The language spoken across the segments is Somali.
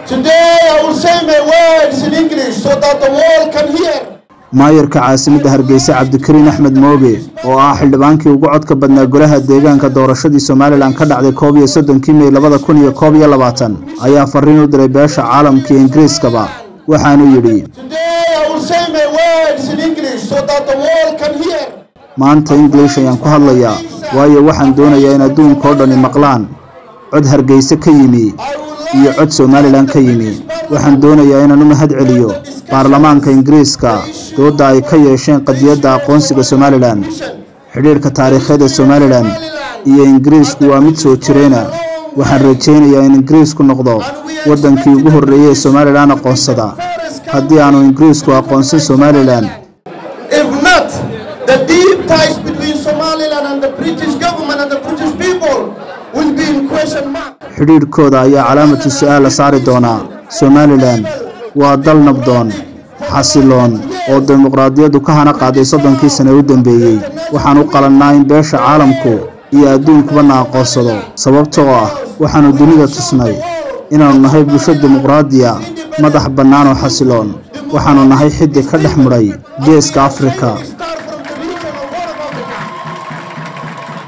Today I will say my words in English so that the world can hear. maayarka caasimadda hargeysa cabdikariin axmed mooge oo ah xildhibaankii ugu codka badnaa golaha deegaanka doorashadii somalilan ka dhacday koob iyo soddonkii mey labada kun iyo koob iyo labaatan ayaa fariin u diray beesha caalamka iyo ingiriiskaba waxaanu yidhi Today I will say my words in English so that the world can hear. maanta ingilish ayaan ku hadlayaa waayo waxaan doonayaa in adduunka oo dhani maqlaan cod hargeyse ka yimi iyo cod somalilan ka yimi waxaan doonayaa inaan u mahad celiyo baarlamaanka ingiriiska doodda ay ka yeesheen qadiyadda aqoonsiga somalilan xidhiidhka taariikheed ee somalilan iyo ingiriisku waa mid soo jireyna waxaan rajaynayaa in ingiriisku noqdo waddankii ugu horreeyey ee somalilan aqoonsada haddii aanu ingiriisku aqoonsan somalilan If not, the deep ties between Somaliland and the British government and the British people will be in question mark. xidhiidhkooda ayaa calaamatu su-aal la saari doonaa somalilan waa dal nabdoon xasiloon oo dimuqraadiyaddu ka hana qaaday soddonkii sane u dambeeyey waxaan u qalannaa in beesha caalamku iyo adduunkuba na aqoonsado sababtoo ah waxaannu dunida tusnay inaannu nahay bulsho dimuqraadiya madax bannaan oo xasiloon waxaannu nahay xiddi ka dhex mudhay geeska afrika Start from the region of Horn of Africa.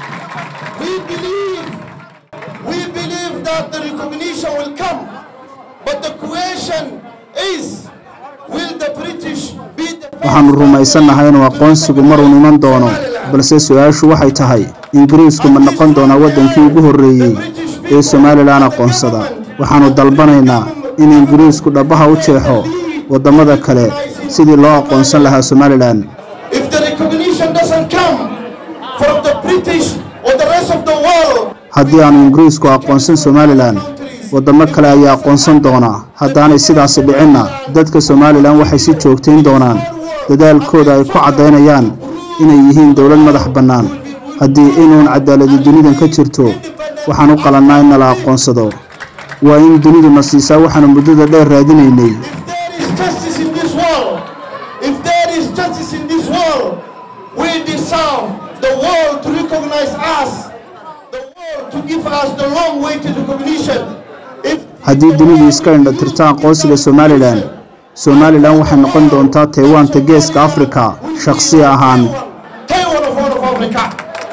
We believe, we believe that the recognition will come, but the question is, will the British be the waxaannu rumaysannahay inuu aqoonsigu maruun iman doono balse su-aashu waxay tahay ingiriisku ma noqon doonaa waddankii ugu horreeyey ee somalilan aqoonsada waxaannu dalbanaynaa in ingiriisku dhabbaha u jeexo waddamada kale sidii loo aqoonsan lahaa somalilan If the recognition doesn't come from the British or the rest of the world, haddii aanu ingiriisku aqoonsan somalilan waddamo kale ayaa aqoonsan doonaa haddaanay sidaasi dhicinna dadka somalilan waxay si joogtayn doonaan dadaalkooda ay ku caddaynayaan inay yihiin dowlad madax bannaan haddii inuun cadaaladi dunidan ka jirto waxaan u qalannaa in nala aqoonsado waa in duniduna siisaa waxaanu muddada dheer raadinaynay if there is justice in this world, if there is justice in this world, we deserve the world to recognize us, the world to give us the long way to recognition. If haddii dunidu iska indha tirta aqoonsiga somalilan somalilan waxay noqon doontaa taywaanta geeska afrika shakhsi ahaan Taiwan of all of Africa.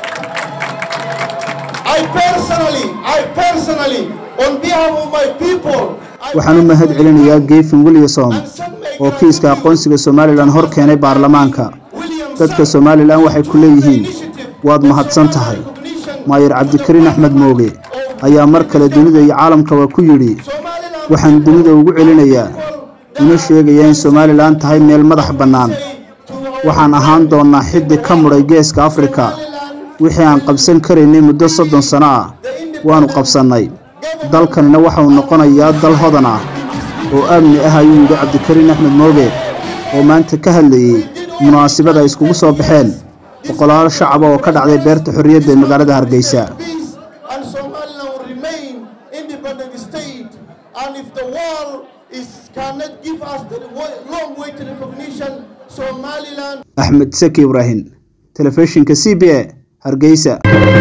I personally, I personally, on behalf of my people, I waxaan u mahad celinayaa gefin williamson send my oo kiiska aqoonsiga somalilan hor keenay baarlamaanka William dadka somalilan waxay ku leeyihiin waad mahadsan tahay maayar cabdikariin axmed mooge ayaa mar kale dunida iyo caalamkaba ku yidhi Somaliland waxaan dunida ugu celinayaa una sheegayaa in somalilan tahay meel madax bannaan waxaan ahaan doonnaa xiddi ka mudhay geeska afrika wixii aan qabsan karaynay muddo soddon sano ah waannu qabsannay dalkanina waxauu noqonayaa dal hodan ah oo amni ah ayuu yidhi cabdikariin axmed mooge oo maanta ka hadlayey munaasabada ay iskugu soo baxeen boqolaal shacaba oo ka dhacday beerta xorriyadda ee magaalada hargeysa peace and Somaliland will remain independent state. And if the world is cannot give us the wa- long way to recognition, Somaliland axmed seki ibraahim telefishinka c b a hargeysa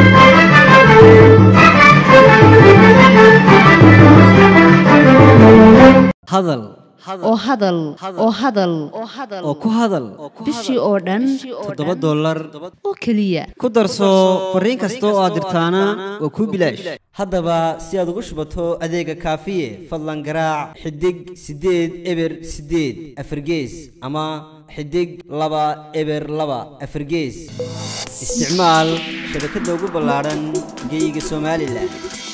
hadal oo hadal oo hadal oo ku hadal bishii oo dhan toddoba dollar oo keliya ku darso fariin kasta oo aad dirtaana waa kuu bilaash haddaba si aad ugu shubato adeega kaafiye fadlan garaac xidig siddeed eber siddeed afargees ama xidig laba eber laba afargees isticmaal shabakadda ugu ballaadhan geyga somalilan